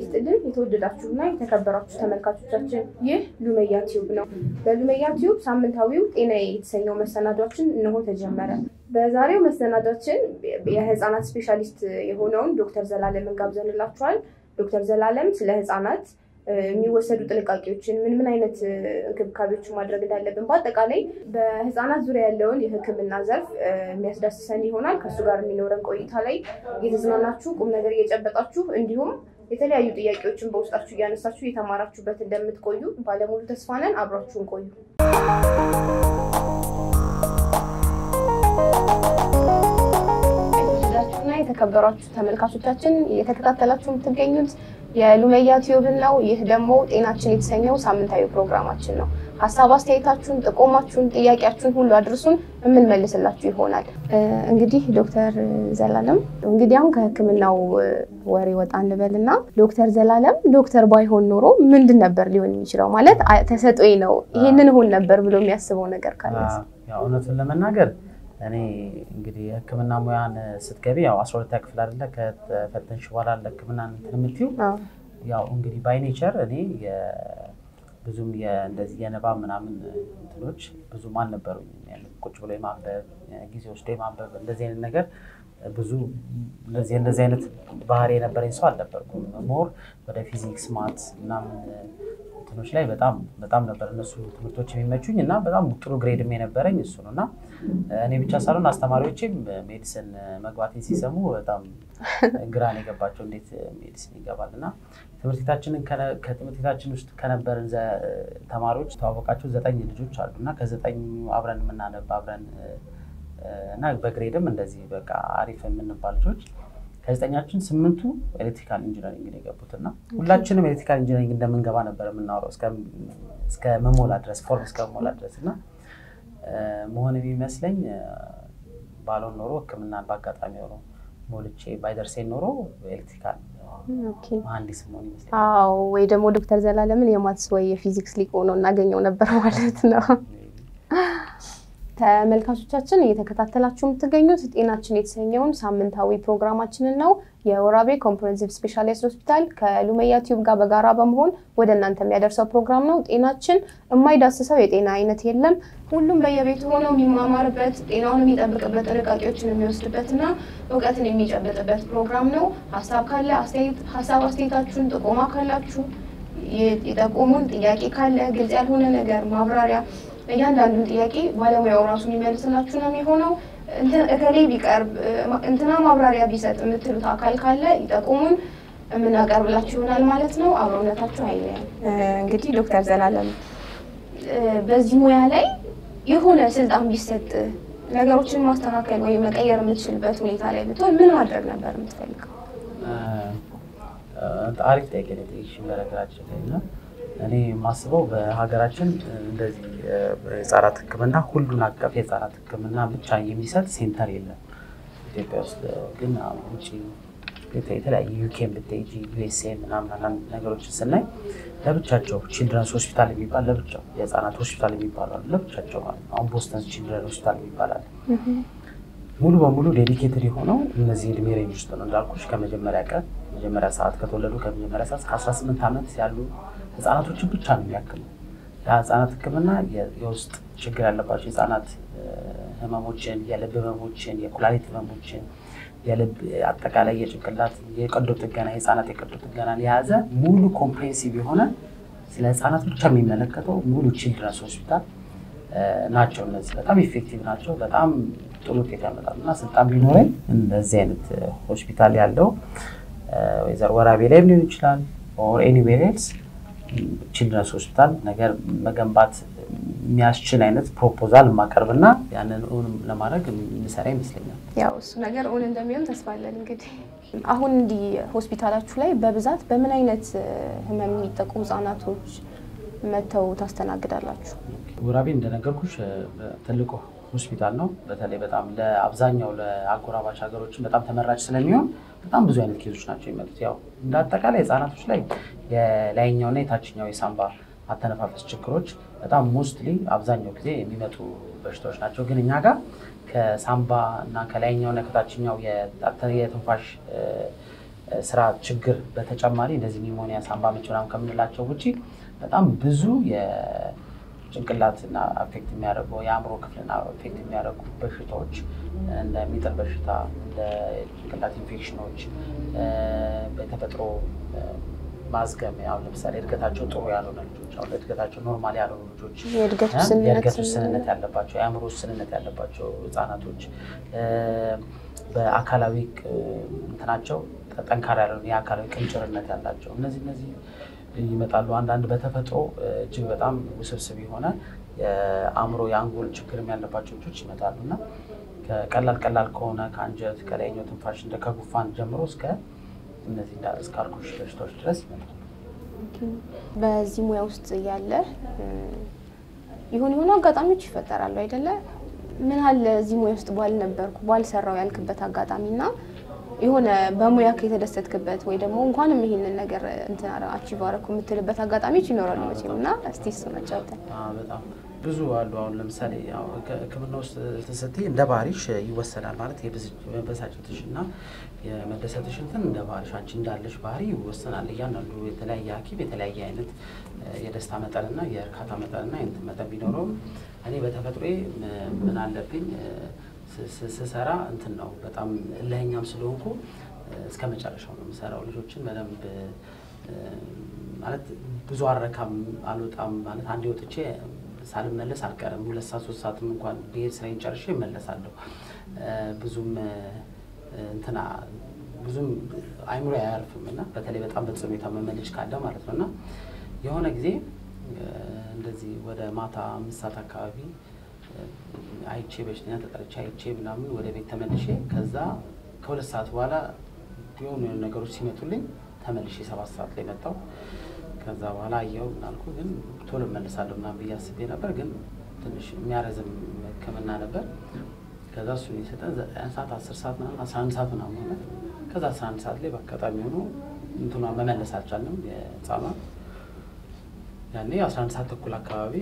ይስጥልን የተወደዳችሁና የተከበራችሁ ተመልካቾቻችን፣ ይህ ሉመያ ቲዩብ ነው። በሉመያ ቲዩብ ሳምንታዊው ጤናዬ የተሰኘው መሰናዷችን እነሆ ተጀመረ። በዛሬው መሰናዷችን የህፃናት ስፔሻሊስት የሆነውን ዶክተር ዘላለምን ጋብዘንላችኋል። ዶክተር ዘላለም ስለ ህፃናት የሚወሰዱ ጥንቃቄዎችን ምን ምን አይነት እንክብካቤዎችን ማድረግ እንዳለብን በአጠቃላይ በህፃናት ዙሪያ ያለውን የሕክምና ዘርፍ የሚያስዳስሰን ይሆናል። ከእሱ ጋር የሚኖረን ቆይታ ላይ እየተዝናናችሁ ቁም ነገር እየጨበጣችሁ እንዲሁም የተለያዩ ጥያቄዎችን በውስጣችሁ እያነሳችሁ እየተማራችሁበት እንደምትቆዩ ባለሙሉ ተስፋ ነን። አብራችሁን ቆዩ። የተወደዳችሁና የተከበራችሁ ተመልካቾቻችን እየተከታተላችሁ የምትገኙት የሉመያ ቲዩብን ነው። ይህ ደግሞ ጤናችን የተሰኘው ሳምንታዊ ፕሮግራማችን ነው። ሀሳብ አስተያየታችሁን፣ ጥቆማችሁን፣ ጥያቄያችሁን ሁሉ አድርሱን የምንመልስላችሁ ይሆናል። እንግዲህ ዶክተር ዘላለም እንግዲህ አሁን ከህክምናው ወሬ ወጣ እንበልና ዶክተር ዘላለም ዶክተር ባይሆን ኖሮ ምንድን ነበር ሊሆን የሚችለው? ማለት ተሰጦኝ ነው ይሄንን እሆን ነበር ብሎ የሚያስበው ነገር ካለ እውነቱን ለመናገር እኔ እንግዲህ የህክምና ሙያን ስትገቢ ያው አስራ ሁለተኛ ክፍል አይደለ ከተፈተንሽ በኋላ ለህክምና እንትን የምትይው ያው እንግዲህ ባይ ኔቸር እኔ ብዙም እንደዚህ የንባብ ምናምን እንትኖች ብዙም አልነበሩኝ። ቁጭ ብሎ የማንበብ ጊዜ ወስዶ የማንበብ እንደዚህ አይነት ነገር ብዙ እንደዚህ እንደዚህ አይነት ባህሪ የነበረኝ ሰው አልነበርኩም። ሞር ወደ ፊዚክስ ማት ምናምን እንትኖች ላይ በጣም በጣም ነበር እነሱ ትምህርቶች የሚመቹኝ እና በጣም ጥሩ ግሬድም የነበረኝ እሱ ነው እና እኔ ብቻ ሳልሆን አስተማሪዎችም ሜዲሲን መግባቴን ሲሰሙ በጣም ግራን የገባቸው እንዴት ሜዲሲን ይገባል እና ትምህርት ቤታችንን ከትምህርት ቤታችን ውስጥ ከነበርን ተማሪዎች ተዋወቃቸው ዘጠኝ ልጆች አሉ እና ከዘጠኙ አብረን የምናነብ አብረን እና በግሬድም እንደዚህ በቃ አሪፍ የምንባል ልጆች ከዘጠኛችን ስምንቱ ኤሌክትሪካል ኢንጂነሪንግ ነው የገቡት እና ሁላችንም ኤሌክትሪካል ኢንጂነሪንግ እንደምንገባ ነበር የምናወራው እስከ መሞላ ድረስ ፎርም እስከ መሞላ ድረስ እና መሆን የሚመስለኝ ባልሆን ኖሮ ሕክምናን በአጋጣሚ ሆኖ ሞልቼ ባይደርሴን ኖሮ ኤሌክትሪካል መሀንዲስ መሆን ይመስለኛል። አዎ ወይ ደግሞ ዶክተር ዘላለምን የማትስ ወይ የፊዚክስ ሊቅ ሆኖ እናገኘው ነበር ማለት ነው። ተመልካቾቻችን እየተከታተላችሁ የምትገኙት ጤናችን የተሰኘውን ሳምንታዊ ፕሮግራማችንን ነው። የወራቤ ኮምፕሬሄንሲቭ ስፔሻሊስት ሆስፒታል ከሉመያ ቲዩብ ጋር በጋራ በመሆን ወደ እናንተ የሚያደርሰው ፕሮግራም ነው። ጤናችን የማይዳስሰው የጤና አይነት የለም። ሁሉም በየቤቱ ሆነው የሚማማርበት፣ ጤናውን የሚጠብቅበት፣ ጥንቃቄዎችን የሚወስድበት እና እውቀትን የሚጨብጥበት ፕሮግራም ነው። ሀሳብ ካለ ሀሳብ አስተያየታችሁን፣ ጥቆማ ካላችሁ የጠቆሙን፣ ጥያቄ ካለ ግልጽ ያልሆነ ነገር ማብራሪያ እያንዳንዱን ጥያቄ ባለሙያው ራሱ የሚመልስላችሁ ነው የሚሆነው። እከሌ ቢቀርብ እንትና ማብራሪያ ቢሰጥ የምትሉት አካል ካለ ይጠቁሙን፣ የምናቀርብላችሁ ይሆናል ማለት ነው። አብሮነታችሁ አይለያል። እንግዲህ ዶክተር ዘላለም በዚህ ሙያ ላይ የሆነ ስልጣን ቢሰጥ ነገሮችን ማስተካከል ወይም መቀየር የምትችልበት ሁኔታ ላይ ብትሆን ምን ማድረግ ነበር የምትፈልገው? አሪፍ ጥያቄ ነው የጠየቅሽኝ በነገራችን ላይ እና እኔ የማስበው በሀገራችን እንደዚህ የህፃናት ሕክምና ሁሉን አቀፍ የህፃናት ሕክምና ብቻ የሚሰጥ ሴንተር የለም። ኢትዮጵያ ውስጥ ግን ውጭ የተለያዩ ዩኬን ብትሄጂ ዩኤስኤ ምናምን አንዳንድ ነገሮችን ስናይ ለብቻቸው ቺልድረንስ ሆስፒታል የሚባል ለብቻው የህፃናት ሆስፒታል የሚባሉ አሉ ለብቻቸው ማለት ነው። አሁን ቦስተን ቺልድረን ሆስፒታል ይባላል። ሙሉ በሙሉ ዴዲኬትድ የሆነው እነዚህ እድሜ ሬንጅ ውስጥ ነው እንዳልኩሽ ከመጀመሪያ ቀን መጀመሪያ ሰዓት ከተወለዱ ከመጀመሪያ ሰዓት እስከ 18 ዓመት ያሉ ህጻናቶችን ብቻ ነው የሚያክመው። የህፃናት ህክምና የውስጥ ችግር ያለባቸው የህፃናት ህመሞችን፣ የልብ ህመሞችን፣ የኩላሊት ህመሞችን፣ የልብ አጠቃላይ የጭንቅላት የቀዶ ጥገና የህፃናት የቀዶ ጥገናን የያዘ ሙሉ ኮምፕሬንሲቭ የሆነ ስለ ህፃናት ብቻ የሚመለከተው ሙሉ ቺልድረንስ ሆስፒታል ናቸው። እነዚህ በጣም ኢፌክቲቭ ናቸው። በጣም ጥሩ ውጤት ያመጣሉ እና ስልጣን ቢኖረኝ እንደዚህ አይነት ሆስፒታል ያለው ወይዘሮ ወራቤ ላይም ሊሆን ይችላል ኦር ኤኒዌር ኤልስ ቺልድረንስ ሆስፒታል ነገር መገንባት የሚያስችል አይነት ፕሮፖዛል የማቀርብና ያንን እውን ለማድረግ የሚሰራ ይመስለኛል። ያው እሱ ነገር እውን እንደሚሆን ተስፋ አለን። እንግዲህ አሁን እንዲህ ሆስፒታላችሁ ላይ በብዛት በምን አይነት ህመም የሚጠቁ ህጻናቶች መጥተው ታስተናግዳላችሁ? ወራቤ እንደነገርኩሽ ትልቁ ሆስፒታል ነው። በተለይ በጣም ለአብዛኛው ለአጎራባች ሀገሮችን በጣም ተመራጭ ስለሚሆን በጣም ብዙ አይነት ኬዞች ናቸው የሚመጡት። ያው እንደ አጠቃላይ ህጻናቶች ላይ የላይኛውና የታችኛው የሳምባ አተነፋፈስ ችግሮች በጣም ሞስትሊ አብዛኛው ጊዜ የሚመጡ በሽታዎች ናቸው። ግን እኛ ጋር ከሳምባ እና ከላይኛውና ከታችኛው የትንፋሽ ስራ ችግር በተጨማሪ እንደዚህ ኒሞኒያ፣ ሳምባ ምች ምናምን ከምንላቸው ውጭ በጣም ብዙ የጭንቅላትና አፌክት የሚያደርጉ የአእምሮ ክፍልና አፌክት የሚያደርጉ በሽታዎች እንደ ሚጥል በሽታ፣ እንደ ጭንቅላት ኢንፌክሽኖች፣ በተፈጥሮ ማዝገም አሁን ለምሳሌ እድገታቸው ጥሩ ያልሆነ ልጆች አሁን እድገታቸው ኖርማል ያልሆኑ ልጆች የእድገት የእድገት ውስንነት ውስንነት ያለባቸው የአእምሮ ውስንነት ያለባቸው ህጻናቶች በአካላዊ እንትናቸው ጠንካራ ያልሆነ የአካላዊ ቅንጭርነት ያላቸው እነዚህ እነዚህ ይመጣሉ። አንዳንድ በተፈጥሮ እጅግ በጣም ውስብስብ የሆነ የአእምሮ የአንጎል ችግርም ያለባቸው ልጆች ይመጣሉ እና ከቀላል ቀላል ከሆነ ከአንጀት ከላይኛው ትንፋሽ እንደ ከጉፋን ጀምሮ እስከ እነዚህ እንዳለ እስከ አልኮሽ በሽታዎች ድረስ ይመጣሉ። በዚህ ሙያ ውስጥ እያለ የሆኑ የሆኑ አጋጣሚዎች ይፈጠራሉ አይደለ? ምን አለ እዚህ ሙያ ውስጥ ባልነበርኩ ባልሰራው ያልክበት አጋጣሚ እና የሆነ በሙያ የተደሰትክበት ወይ ደግሞ እንኳንም ይሄንን ነገር እንትን አቺቭ አደረኩ የምትልበት አጋጣሚዎች ይኖራሉ መቼም እና እስቲ እሱ መጫወተን አዎ፣ በጣም ብዙ አሉ። አሁን ለምሳሌ ያው ሕክምና ውስጥ ስትይ እንደ ባህሪሽ ይወሰናል ማለት የመበሳጨትሽ እና የመደሰትሽ እንትን እንደ ባህሪሽ አንቺ እንዳለሽ ባህሪ ይወሰናል። እያንዳንዱ የተለያየ ሐኪም የተለያየ አይነት የደስታ መጠንና የእርካታ መጠንና የእንትን መጠን ቢኖረውም እኔ በተፈጥሮዬ ምን አለብኝ ስሰራ እንትን ነው በጣም እልኸኛም ስለሆንኩ እስከ መጨረሻው ነው የምሰራው። ልጆችን በደንብ ማለት ብዙ አረካም አልወጣም ማለት አንዴ ወጥቼ ሳልመለስ አልቀርም። ሁለት ሰዓት ሶስት ሰዓትም እንኳን ብሄድ ስራዬን ጨርሼ እመለሳለሁ። ብዙም እንትና ብዙም አይምሮ አያርፍም እና በተለይ በጣም በጽኑ የታመመ ልጅ ካለ ማለት ነው እና የሆነ ጊዜ እንደዚህ ወደ ማታ አምስት ሰዓት አካባቢ አይቼ በሽተኛ ተጠርቼ አይቼ ምናምን ወደ ቤት ተመልሼ ከዛ ከሁለት ሰዓት በኋላ የሆኑ የሆኑ ነገሮች ሲመጡልኝ ተመልሼ ሰባት ሰዓት ላይ መጣሁ። ከዛ በኋላ አየሁ ምናልኩ ግን ቶሎ እመልሳለሁ ምናምን ብዬ አስቤ ነበር፣ ግን ትንሽ የሚያረዝም ሕክምና ነበር። ከዛ እሱን የሰጠን ዘጠኝ ሰዓት አስር ሰዓት ምናምን አስራ አንድ ሰዓት ምናምን ሆነ። ከዛ አስራ አንድ ሰዓት ላይ በአጋጣሚ ሆኖ እንትኗ መመለስ አልቻልንም የህፃኗ ያኔ አስራ አንድ ሰዓት ተኩል አካባቢ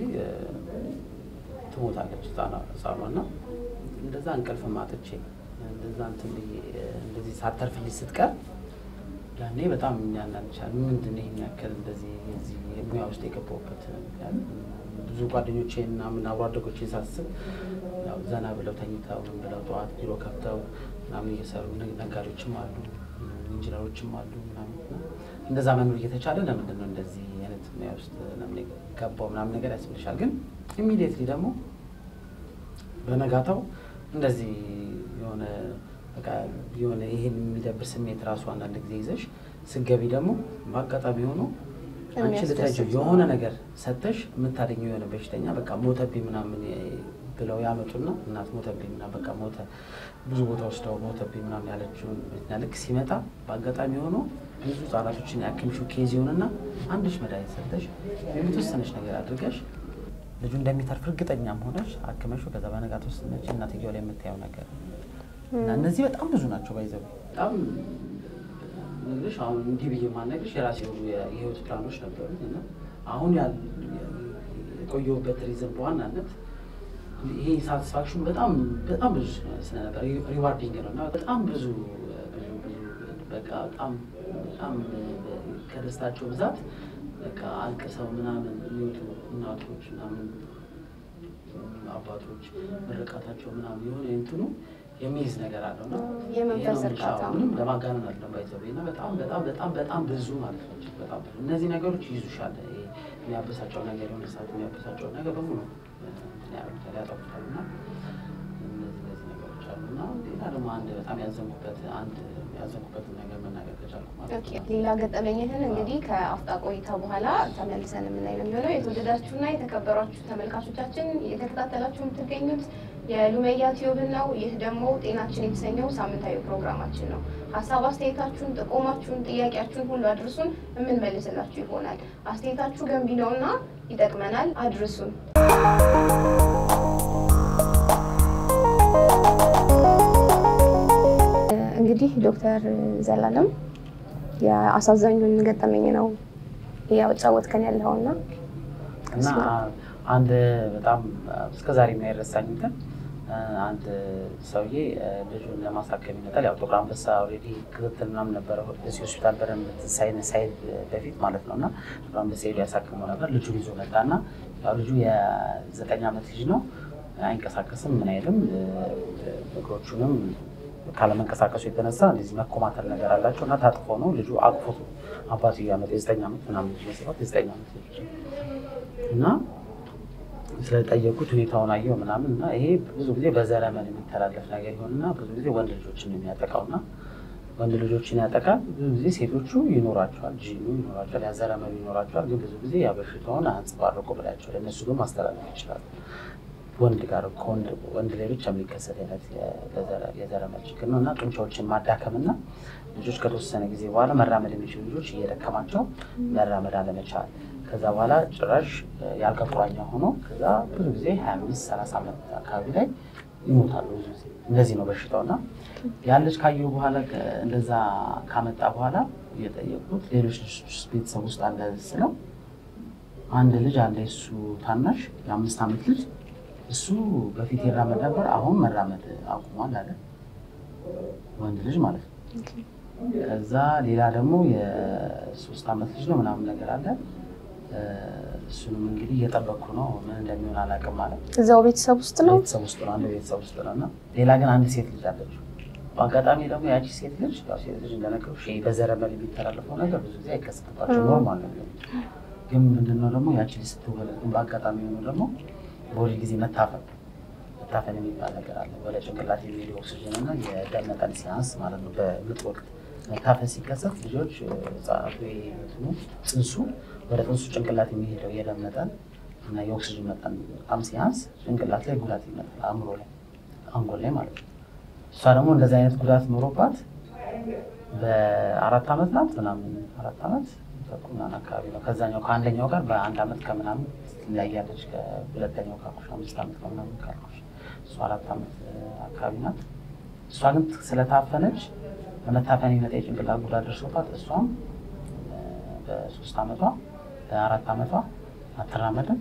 ትሞታለች ህፃኗ እና እንደዛ እንቅልፍ ማጥቼ እንደዛ እንትን ብዬ እንደዚህ ሳተርፍልኝ ስትቀር ያኔ በጣም ያናንቻል። ምንድን ነው ይሄን ያክል እንደዚህ እዚህ ሙያ ውስጥ የገባሁበት ምክንያት ብዙ ጓደኞቼን እና ምን አብሮ አደጎቼን ሳስብ ያው ዘና ብለው ተኝተው ምን ብለው ጠዋት ቢሮ ከፍተው ምናምን እየሰሩ ነጋዴዎችም አሉ፣ ኢንጂነሮችም አሉ ምናምን እና እንደዛ መኖር እየተቻለ ለምንድን ነው እንደዚህ አይነት ሙያ ውስጥ ለምን ገባው ምናምን ነገር ያስብልሻል። ግን ኢሚዲየትሊ ደግሞ በነጋታው እንደዚህ የሆነ በቃ የሆነ ይሄን የሚደብር ስሜት ራሱ አንዳንድ ጊዜ ይዘሽ ስገቢ ደግሞ በአጋጣሚ ሆኖ አንቺ ልትረጂው የሆነ ነገር ሰተሽ የምታገኘው የሆነ በሽተኛ በቃ ሞተብኝ ምናምን ብለው ያመጡና እናት ሞተብኝ ምናምን በቃ ሞተ ብዙ ቦታ ወስደው ሞተብኝ ምናምን ያለችውን ልክ ሲመጣ በአጋጣሚ ሆኖ ብዙ ህጻናቶችን ያክምሽው ኬዝ ይሆንና አንድሽ መድኃኒት ሰተሽ የተወሰነች ነገር አድርገሽ ልጁ እንደሚተርፍ እርግጠኛም ሆነሽ አክመሹ ከዛ በነጋት ውስጥ ነች እናትየው ላይ የምታየው ነገር እና እነዚህ በጣም ብዙ ናቸው። ባይዘው በጣም ነግርሽ አሁን እንዲህ ብዬ ማነግርሽ የራሴ የሆኑ የህይወት ፕላኖች ነበሩ እና አሁን የቆየሁበት ሪዝን በዋናነት ይሄ ሳቲስፋክሽን በጣም በጣም ብዙ ስለነበር ሪዋርዲንግ ነው እና በጣም ብዙ ብዙ ብዙ በቃ በጣም በጣም ከደስታቸው ብዛት በቃ አልቅሰው ምናምን የሚወጡ እናቶች ምናምን አባቶች ምርቃታቸው ምናምን የሆነ እንትኑ የሚይዝ ነገር አለው እና የመንፈስ እርካታ ምንም ለማጋነን አለው ባይዘው እና በጣም በጣም በጣም በጣም ብዙ ማለት ነው። በጣም ብዙ እነዚህ ነገሮች ይይዙሻል። የሚያበሳጨው ነገር የሆነ ሰዓት የሚያበሳጨው ነገር በሙሉ ያደርጉታል፣ ያጠፉታል እና እነዚህ እነዚህ ነገሮች አሉ እና ሌላ ደግሞ አንድ በጣም ያዘንኩበት አንድ ያዘንኩበትን ነገር መናገር ከቻልኩ ማለት ነው። ሌላ ገጠመኝህን እንግዲህ ከአፍጣ ቆይታ በኋላ ተመልሰን የምናይ ነው የሚሆነው። የተወደዳችሁና የተከበሯችሁ ተመልካቾቻችን እየተከታተላችሁ የምትገኙት የሉሜያ ቲዩብን ነው። ይህ ደግሞ ጤናችን የተሰኘው ሳምንታዊ ፕሮግራማችን ነው። ሀሳብ አስተያየታችሁን፣ ጥቆማችሁን፣ ጥያቄያችሁን ሁሉ አድርሱን፣ የምንመልስላችሁ ይሆናል። አስተያየታችሁ ገንቢ ነውና ይጠቅመናል፣ አድርሱን። እንግዲህ ዶክተር ዘላለም የአሳዛኙን ገጠመኝ ነው እያጫወትከን ያለውና እና አንድ በጣም እስከዛሬ የማይረሳኝ እንትን አንድ ሰውዬ ልጁን ለማሳከም ይመጣል። ያው ጥቁር አንበሳ ኦልሬዲ ክትትል ምናምን ነበረ እዚህ ሆስፒታል በደንብ ሳይድ በፊት ማለት ነው እና ጥቁር አንበሳ ሄዶ ያሳክመው ነበር። ልጁን ይዞ መጣና ያው ልጁ የዘጠኝ ዓመት ልጅ ነው። አይንቀሳቀስም፣ ምን አይልም። እግሮቹንም ካለመንቀሳቀሱ የተነሳ እንደዚህ መኮማተር ነገር አላቸው እና ታጥፎ ነው ልጁ አቅፎት አባትዬ ዓመት የዘጠኝ ዓመት ምናምን ልጅ መሰራት የዘጠኝ ዓመት ልጅ እና ስለጠየቁት ሁኔታውን አየው ምናምን እና ይሄ ብዙ ጊዜ በዘረመል የሚተላለፍ ነገር ይሆንና ብዙ ጊዜ ወንድ ልጆችን የሚያጠቃው እና ወንድ ልጆችን ያጠቃል። ብዙ ጊዜ ሴቶቹ ይኖራቸዋል፣ ጂኑ ይኖራቸዋል፣ ያዘረመሉ ይኖራቸዋል። ግን ብዙ ጊዜ ያ በሽታውን አንጸባርቁ ብላቸው ለእነሱ ግን ማስተላለፍ ይችላሉ። ወንድ ጋር ወንድ ላይ ብቻ የሚከሰት አይነት የዘረመል ችግር ነው እና ጡንቻዎችን ማዳከም እና ልጆች ከተወሰነ ጊዜ በኋላ መራመድ የሚችሉ ልጆች እየደከማቸው መራመድ አለመቻል ከዛ በኋላ ጭራሽ የአልጋ ቁራኛ ሆኖ ከዛ ብዙ ጊዜ ሀያ አምስት ሰላሳ ዓመት አካባቢ ላይ ይሞታሉ። ብዙ ጊዜ እንደዚህ ነው በሽታው እና ያን ልጅ ካየሁ በኋላ እንደዛ ካመጣ በኋላ እየጠየቁት ሌሎች ልጆች ቤተሰብ ውስጥ አለ ስለው አንድ ልጅ አለ የሱ ታናሽ የአምስት ዓመት ልጅ እሱ በፊት ይራመድ ነበር፣ አሁን መራመድ አቁሟል አለ ወንድ ልጅ ማለት ነው። ከዛ ሌላ ደግሞ የሶስት ዓመት ልጅ ነው ምናምን ነገር አለ እሱንም እንግዲህ እየጠበቅኩ ነው። ምን እንደሚሆን አላውቅም ማለት እዛው ቤተሰብ ውስጥ ነው ቤተሰብ ውስጥ ነው አንድ ቤተሰብ ውስጥ ነው እና ሌላ ግን አንድ ሴት ልጅ አለች። በአጋጣሚ ደግሞ ያቺ ሴት ልጅ ያው ሴት ልጅ እንደነገርኩሽ በዘረመል የሚተላለፈው ነገር ብዙ ጊዜ አይከሰትባቸው ኖርማል ነው የሚሆነው። ግን ምንድነው ደግሞ ያቺ ልጅ ስትወለድ ግን በአጋጣሚ ሆኖ ደግሞ በወሊድ ጊዜ መታፈን መታፈን የሚባል ነገር አለ። ወደ ጭንቅላት የሚሄድ ኦክሲጅን እና የደም መጠን ሲያንስ ማለት ነው በምጥ ወቅት መታፈን ሲከሰት ልጆች ህጻናቱ እንትኑ ጽንሱ ወደ ጽንሱ ጭንቅላት የሚሄደው የደም መጠን እና የኦክሲጅን መጠን በጣም ሲያንስ ጭንቅላት ላይ ጉዳት ይመጣል፣ አእምሮ ላይ አንጎል ላይ ማለት ነው። እሷ ደግሞ እንደዚህ አይነት ጉዳት ኖሮባት በአራት ዓመት ናት ምናምን አራት ዓመት ተኩል ምናምን አካባቢ ነው። ከዛኛው ከአንደኛው ጋር በአንድ ዓመት ከምናምን ትለያለች። ከሁለተኛው ካልኩሽ አምስት ዓመት ከምናምን ካልኩሽ እሷ አራት ዓመት አካባቢ ናት። እሷ ግን ስለታፈነች በመታፈን የሚመጣ የጭንቅላት ጉዳት ደርሶባት እሷም በሶስት ዓመቷ በአራት ዓመቷ አትራመድም፣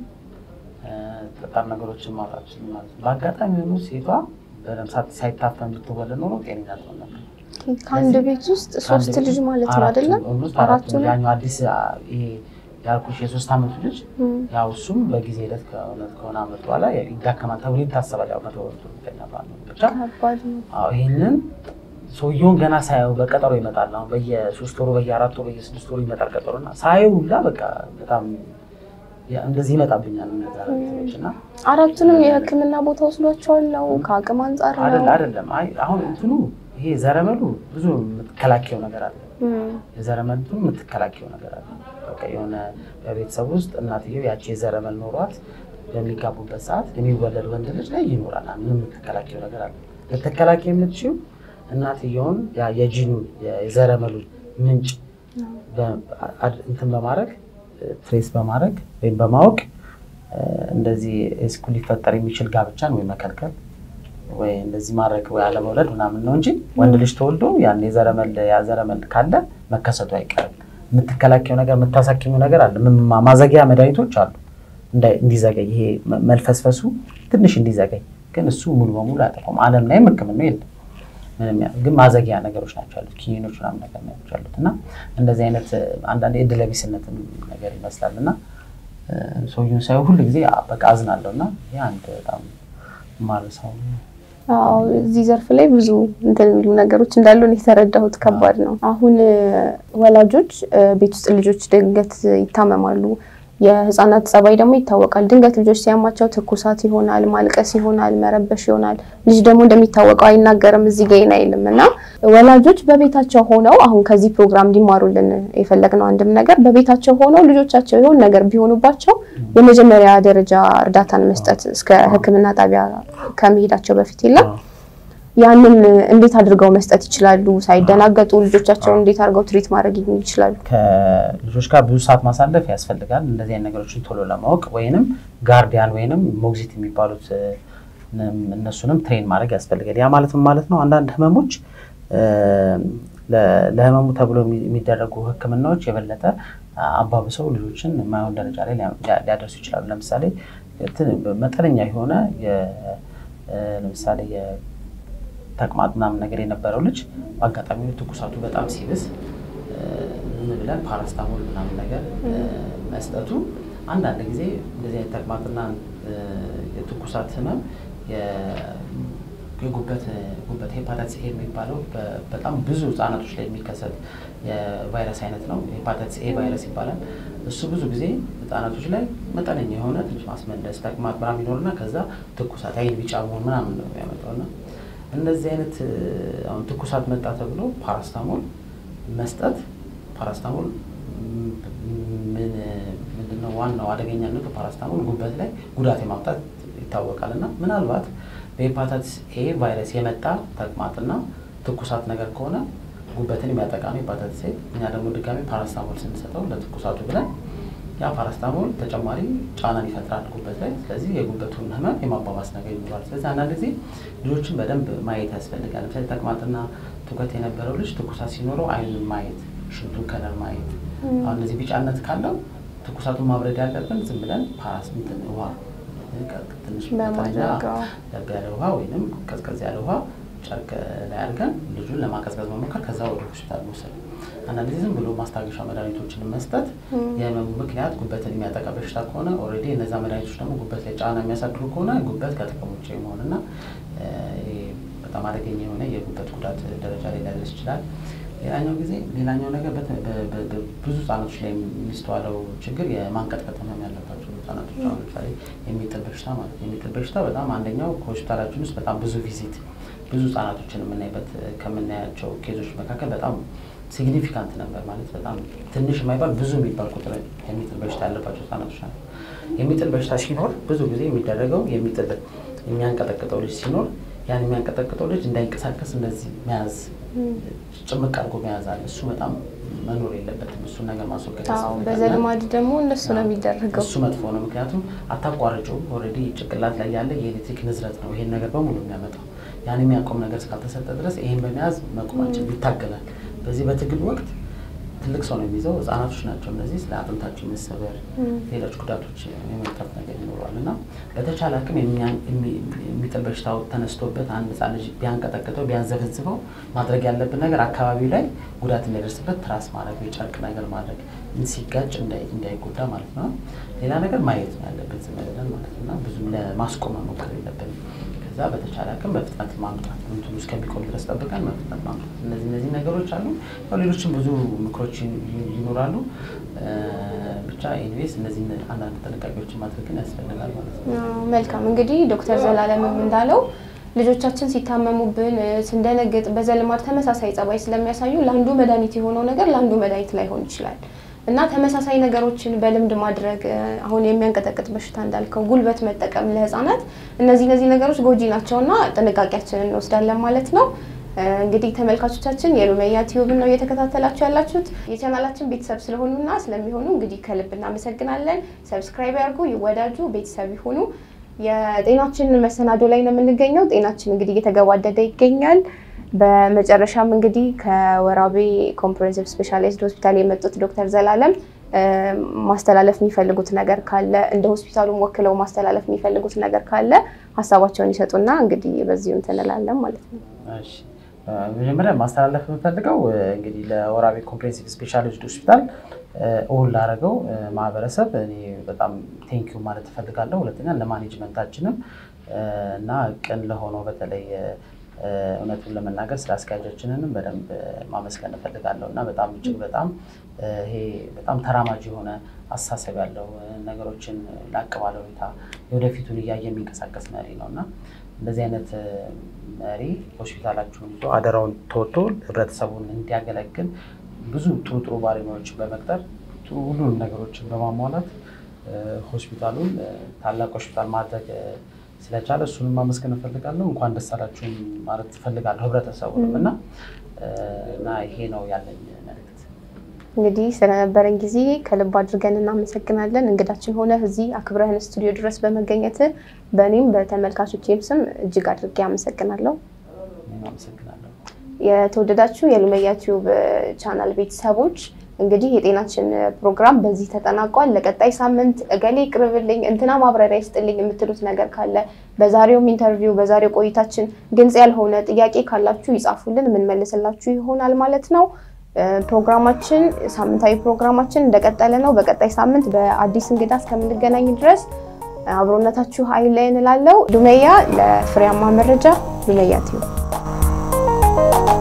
ጠጣር ነገሮችን ማውጣት ማለት ነው። በአጋጣሚ ሆኖ ሴቷ በደምብ ሳይታፈን ብትወለድ ኖሮ ጤነኛ ትሆን ነበር። ከአንድ ቤት ውስጥ ሶስት ልጅ ማለት ነው አይደለም? አራቱ ያኛው አዲስ ይሄ ያልኩሽ የሶስት ዓመቱ ልጅ ያው እሱም በጊዜ ሂደት ከእውነት ከሆነ ዓመት በኋላ ይዳከማል ተብሎ ይታሰባል። ያው መቶ በመቶ እርግጠኛ ባልሆንም ብቻ ይህንን ሰውየውን ገና ሳየው በቀጠሮ ይመጣል። አሁን በየሶስት ወሩ በየአራት ወሩ በየስድስት ወሩ ይመጣል ቀጠሮ እና ሳየው ሁላ በቃ በጣም እንደዚህ ይመጣብኛል ነገሮች እና አራቱንም የሕክምና ቦታ ወስዷቸዋል ነው ከአቅም አንጻር ነው አይደለም አይደለም። አይ አሁን እንትኑ ይሄ ዘረመሉ ብዙ የምትከላከየው ነገር አለ። የዘረመል የምትከላከየው ነገር አለ። በቃ የሆነ በቤተሰብ ውስጥ እናትየው ያቺ የዘረመል ኖሯት በሚጋቡበት ሰዓት የሚወለድ ወንድ ልጅ ላይ ይኖራል። ምን የምትከላከየው ነገር አለ። ልትከላከይ የምትችይው እናትየውን የጂኑን የዘረመሉን ምንጭ እንትን በማድረግ ትሬስ በማድረግ ወይም በማወቅ እንደዚህ ስኩል ሊፈጠር የሚችል ጋብቻን ወይ መከልከል ወይ እንደዚህ ማድረግ ወይ አለመውለድ ምናምን ነው እንጂ ወንድ ልጅ ተወልዶ ያን የዘረመል ያዘረመል ካለ መከሰቱ አይቀርም። የምትከላከዩ ነገር የምታሳክኙ ነገር አለ። ማዘጊያ መድኃኒቶች አሉ እንዲዘገይ ይሄ መልፈስፈሱ ትንሽ እንዲዘገይ፣ ግን እሱ ሙሉ በሙሉ አያጠፋም። ዓለም ላይም ሕክምና የለም ግን ማዘጊያ ነገሮች ናቸው ያሉት፣ ኪኒኖች ምናምን ነገር ናቸው ያሉት እና እንደዚህ አይነት አንዳንድ የእድለቢስነትም ነገር ይመስላል እና ሰውዬውን ሳይሆን ሁሉ ጊዜ በቃ አዝናለሁ እና ይህ አንድ በጣም ማርሰው እዚህ ዘርፍ ላይ ብዙ እንትን የሚሉ ነገሮች እንዳሉ የተረዳሁት ከባድ ነው። አሁን ወላጆች ቤት ውስጥ ልጆች ድንገት ይታመማሉ። የህፃናት ጸባይ ደግሞ ይታወቃል። ድንገት ልጆች ሲያማቸው ትኩሳት ይሆናል፣ ማልቀስ ይሆናል፣ መረበሽ ይሆናል። ልጅ ደግሞ እንደሚታወቀው አይናገርም፣ እዚህ ገይን አይልም እና ወላጆች በቤታቸው ሆነው አሁን ከዚህ ፕሮግራም እንዲማሩልን የፈለግነው አንድም ነገር በቤታቸው ሆነው ልጆቻቸው የሆነ ነገር ቢሆኑባቸው የመጀመሪያ ደረጃ እርዳታን መስጠት እስከ ሕክምና ጣቢያ ከመሄዳቸው በፊት የለም ያንን እንዴት አድርገው መስጠት ይችላሉ? ሳይደናገጡ ልጆቻቸውን እንዴት አድርገው ትሪት ማድረግ ይችላሉ? ከልጆች ጋር ብዙ ሰዓት ማሳለፍ ያስፈልጋል። እንደዚህ አይነት ነገሮችን ቶሎ ለማወቅ ወይንም ጋርዲያን ወይንም ሞግዚት የሚባሉት እነሱንም ትሬን ማድረግ ያስፈልጋል። ያ ማለት ምን ማለት ነው? አንዳንድ ህመሞች ለህመሙ ተብሎ የሚደረጉ ህክምናዎች የበለጠ አባብሰው ልጆችን የማይሆን ደረጃ ላይ ሊያደርሱ ይችላሉ። ለምሳሌ መጠነኛ የሆነ ለምሳሌ የተቅማጥ ምናምን ነገር የነበረው ልጅ በአጋጣሚ ትኩሳቱ በጣም ሲብስ ዝም ብለን ፓራስታሞል ምናምን ነገር መስጠቱ አንዳንድ ጊዜ እንደዚህ አይነት ተቅማጥና የትኩሳት ህመም የጉበት ጉበት ሄፓታይተስ ኤ የሚባለው በጣም ብዙ ህጻናቶች ላይ የሚከሰት የቫይረስ አይነት ነው። ሄፓታይተስ ኤ ቫይረስ ይባላል። እሱ ብዙ ጊዜ ህጻናቶች ላይ መጠነኛ የሆነ ትንሽ ማስመለስ፣ ተቅማጥ ምናምን ይኖርና ከዛ ትኩሳት፣ አይን ቢጫ መሆን ምናምን ነው የሚያመጣው እና እንደዚህ አይነት አሁን ትኩሳት መጣ ተብሎ ፓራስታሞል መስጠት ፓራስታሞል ምንድነው ዋናው አደገኛነቱ? ፓራስታሞል ጉበት ላይ ጉዳት የማምጣት ይታወቃል እና ምናልባት በሄፓታይተስ ኤ ቫይረስ የመጣ ተቅማጥና ትኩሳት ነገር ከሆነ ጉበትን የሚያጠቃ ነው ሄፓታይተስ ኤ። እኛ ደግሞ ድጋሚ ፓራስታሞል ስንሰጠው ለትኩሳቱ ብለን ያ ፓራስታሞል ተጨማሪ ጫናን ይፈጥራል ጉበት ላይ። ስለዚህ የጉበቱን ህመም የማባባስ ነገር ይኖራል። ስለዚህ አንዳንድ ጊዜ ልጆችን በደንብ ማየት ያስፈልጋል። ለምሳሌ ተቅማጥና ትውከት የነበረው ልጅ ትኩሳት ሲኖረው አይኑን ማየት፣ ሽንቱን ከለር ማየት። አሁን እነዚህ ቢጫነት ካለው ትኩሳቱን ማብረድ ያለብን ዝም ብለን ፓራስሚትን ውሃ ትንሽ ለብ ያለ ውሃ ወይም ቀዝቀዝ ያለ ውሃ ጨርቅ ላይ አድርገን ልጁን ለማቀዝቀዝ መሞከር፣ ከዛ ወደ ሆስፒታል መውሰድ። አንዳንድ ጊዜ ዝም ብሎ ማስታገሻ መድኃኒቶችን መስጠት የህመሙ ምክንያት ጉበትን የሚያጠቃ በሽታ ከሆነ ኦልሬዲ እነዛ መድኃኒቶች ደግሞ ጉበት ላይ ጫና የሚያሳድሩ ከሆነ ጉበት ከጥቅም ውጭ መሆንና በጣም አደገኛ የሆነ የጉበት ጉዳት ደረጃ ላይ ሊያደርስ ይችላል። ሌላኛው ጊዜ ሌላኛው ነገር ብዙ ህጻናቶች ላይ የሚስተዋለው ችግር የማንቀጥቀጥ ህመም ያለባቸው ህጻናቶች አሁን ለምሳሌ የሚጥል በሽታ ማለት ነው። የሚጥል በሽታ በጣም አንደኛው ከሆስፒታላችን ውስጥ በጣም ብዙ ቪዚት ብዙ ህጻናቶችን የምናይበት ከምናያቸው ኬዞች መካከል በጣም ሲግኒፊካንት ነበር ማለት በጣም ትንሽ የማይባል ብዙ የሚባል ቁጥር የሚጥል በሽታ ያለባቸው ህጻናቶች ናቸው። የሚጥል በሽታ ሲኖር ብዙ ጊዜ የሚደረገው የሚጥል የሚያንቀጠቅጠው ልጅ ሲኖር ያን የሚያንቀጠቅጠው ልጅ እንዳይንቀሳቀስ እንደዚህ መያዝ ጭምቅ አድርጎ መያዝ አለ። እሱ በጣም መኖር የለበትም። እሱን ነገር ማስወገድ በዘልማድ ደግሞ እንደሱ ነው የሚደረገው። እሱ መጥፎ ነው። ምክንያቱም አታቋርጭውም። ኦልሬዲ ጭንቅላት ላይ ያለ የኤሌክትሪክ ንዝረት ነው ይሄን ነገር በሙሉ የሚያመጣው። ያን የሚያቆም ነገር እስካልተሰጠ ድረስ ይሄን በመያዝ መቆማችን ይታገላል። በዚህ በትግል ወቅት ትልቅ ሰው ነው የሚይዘው። ህጻናቶች ናቸው እነዚህ ስለ አጥንታቸው የመሰበር ሌሎች ጉዳቶች የመምጣት ነገር ይኖረዋል እና በተቻለ አቅም የሚጥል በሽታው ተነስቶበት አንድ ህጻን ልጅ ቢያንቀጠቅጠው ቢያንዘፈዝፈው ማድረግ ያለብን ነገር አካባቢው ላይ ጉዳት እንዳይደርስበት ትራስ ማድረግ፣ የጨርቅ ነገር ማድረግ ሲጋጭ እንዳይጎዳ ማለት ነው። ሌላ ነገር ማየት ነው ያለብን ዝም ብለን ማለት ነው። ብዙም ለማስቆም መሞከር የለብንም። ከዛ በተቻለ አቅም በፍጥነት ማምጣት እንትኑ እስከሚቆም ድረስ ጠብቀን በፍጥነት ማምጣት። እነዚህ እነዚህ ነገሮች አሉ። ያው ሌሎችም ብዙ ምክሮች ይኖራሉ። ብቻ ኤኒዌይስ እነዚህ አንዳንድ ጥንቃቄዎችን ማድረግን ያስፈልጋል ማለት ነው። መልካም እንግዲህ ዶክተር ዘላለምም እንዳለው ልጆቻችን ሲታመሙብን ስንደነግጥ በዘልማድ ተመሳሳይ ጸባይ ስለሚያሳዩ ለአንዱ መድኃኒት የሆነው ነገር ለአንዱ መድኃኒት ላይሆን ይችላል እና ተመሳሳይ ነገሮችን በልምድ ማድረግ አሁን የሚያንቀጠቅጥ በሽታ እንዳልከው ጉልበት መጠቀም ለህፃናት እነዚህ እነዚህ ነገሮች ጎጂ ናቸውና ጥንቃቄያችንን እንወስዳለን ማለት ነው። እንግዲህ ተመልካቾቻችን የሉሜያ ቲዩብን ነው እየተከታተላችሁ ያላችሁት። የቻናላችን ቤተሰብ ስለሆኑና ስለሚሆኑ እንግዲህ ከልብ እናመሰግናለን። ሰብስክራይብ ያርጉ፣ ይወዳጁ፣ ቤተሰብ ይሁኑ። የጤናችን መሰናዶ ላይ ነው የምንገኘው። ጤናችን እንግዲህ እየተገባደደ ይገኛል። በመጨረሻም እንግዲህ ከወራቤ ኮምፕሬሄንሲቭ ስፔሻላይዝድ ሆስፒታል የመጡት ዶክተር ዘላለም ማስተላለፍ የሚፈልጉት ነገር ካለ እንደ ሆስፒታሉም ወክለው ማስተላለፍ የሚፈልጉት ነገር ካለ ሀሳባቸውን ይሰጡና እንግዲህ በዚሁ እንትን እንላለን ማለት ነው። መጀመሪያ ማስተላለፍ የምፈልገው እንግዲህ ለወራቤ ኮምፕሬሄንሲቭ ስፔሻላይዝድ ሆስፒታል እውን ላደረገው ማህበረሰብ እኔ በጣም ቴንኪዩ ማለት እፈልጋለሁ። ሁለተኛ ለማኔጅመንታችንም እና ቅን ለሆነው በተለይ እውነቱን ለመናገር ስለ አስኪያጃችንንም በደንብ ማመስገን እፈልጋለሁ እና በጣም እጅግ በጣም ይሄ በጣም ተራማጅ የሆነ አስተሳሰብ ያለው ነገሮችን ላቅ ባለ ሁኔታ የወደፊቱን እያየ የሚንቀሳቀስ መሪ ነው እና እንደዚህ አይነት መሪ ሆስፒታላችሁን ይዞ አደራውን ተወጥቶ ህብረተሰቡን እንዲያገለግል ብዙ ጥሩ ጥሩ ባለሙያዎችን በመቅጠር ጥሩ ሁሉንም ነገሮችን በማሟላት ሆስፒታሉን ታላቅ ሆስፒታል ማድረግ ስለቻለ እሱንም ማመስገን እፈልጋለሁ። እንኳን ደስ አላችሁም ማለት እፈልጋለሁ ህብረተሰቡንም እና እና ይሄ ነው ያለኝ መልዕክት። እንግዲህ ስለነበረን ጊዜ ከልብ አድርገን እናመሰግናለን። እንግዳችን ሆነ እዚህ አክብረህን ስቱዲዮ ድረስ በመገኘት በእኔም በተመልካቾቼም ስም እጅግ አድርጌ አመሰግናለሁ። አመሰግናለሁ። የተወደዳችሁ የሉሜያ ቲዩብ ቻናል ቤተሰቦች እንግዲህ የጤናችን ፕሮግራም በዚህ ተጠናቋል። ለቀጣይ ሳምንት እገሌ ይቅርብልኝ፣ እንትና ማብራሪያ ይስጥልኝ የምትሉት ነገር ካለ በዛሬውም ኢንተርቪው በዛሬው ቆይታችን ግልጽ ያልሆነ ጥያቄ ካላችሁ ይጻፉልን፣ የምንመልስላችሁ ይሆናል ማለት ነው። ፕሮግራማችን ሳምንታዊ ፕሮግራማችን እንደቀጠለ ነው። በቀጣይ ሳምንት በአዲስ እንግዳ እስከምንገናኝ ድረስ አብሮነታችሁ አይለየን እላለሁ። ሉመያ ለፍሬያማ መረጃ ሉመያ ቲዩብ